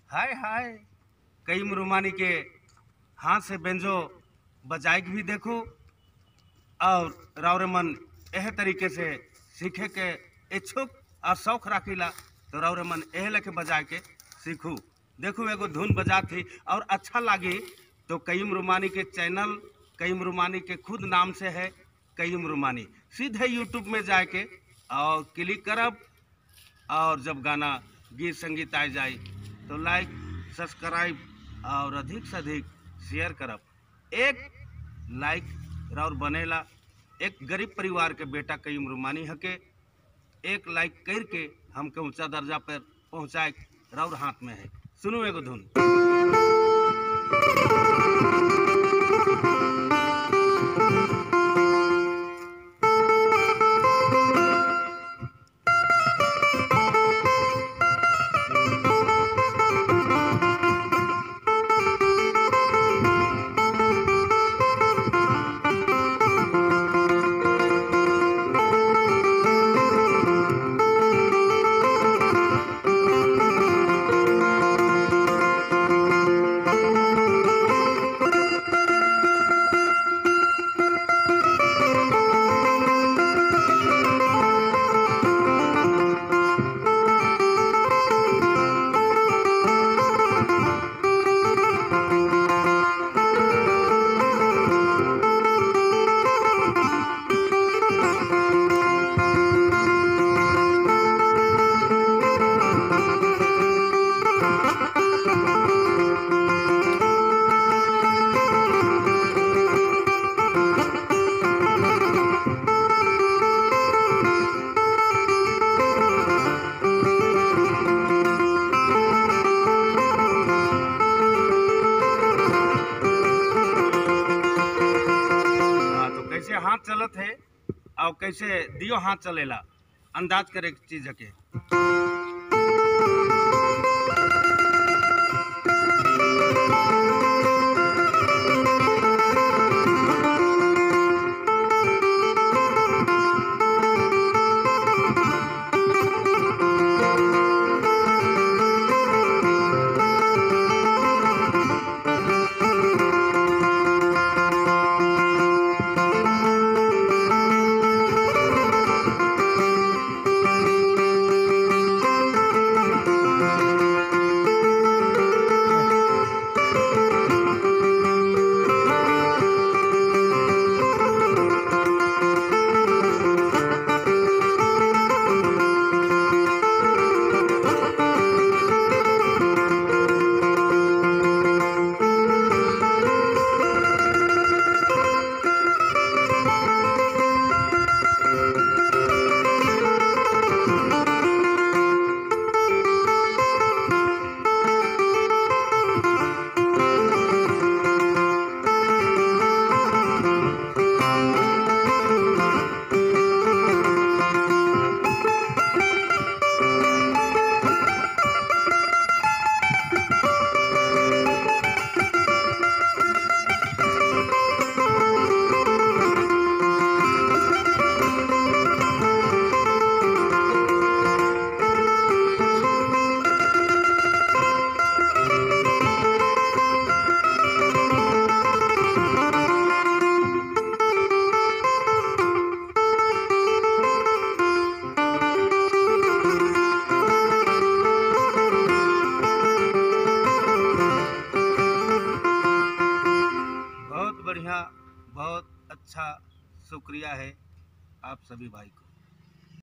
हाय हाय कई रुमानी के हाथ से बेंजो बजाए के भी देखो और रावरे मन एह तरीके से सीखे के इच्छुक और शौक राखीला तो रावरे मन एह लेके बजाए के सीखू देखू एगो धुन बजा थी और अच्छा लागी तो कईम रुमानी के चैनल कईम रुमानी के खुद नाम से है कईम रुमानी सीधे यूट्यूब में जाके और क्लिक करब और जब गाना गीत संगीत आ जाए तो लाइक सब्सक्राइब और अधिक से अधिक शेयर करब एक लाइक राउर बनेला एक गरीब परिवार के बेटा कई रुमानी हके एक लाइक करके हमके ऊंचा दर्जा पर पहुंचाए राउर हाथ में है सुनू एगो धुन हाँ तो कैसे हाथ चलत है और कैसे दियो हाथ चलेला अंदाज करे के चीज के बहुत बढ़िया बहुत अच्छा शुक्रिया है आप सभी भाई को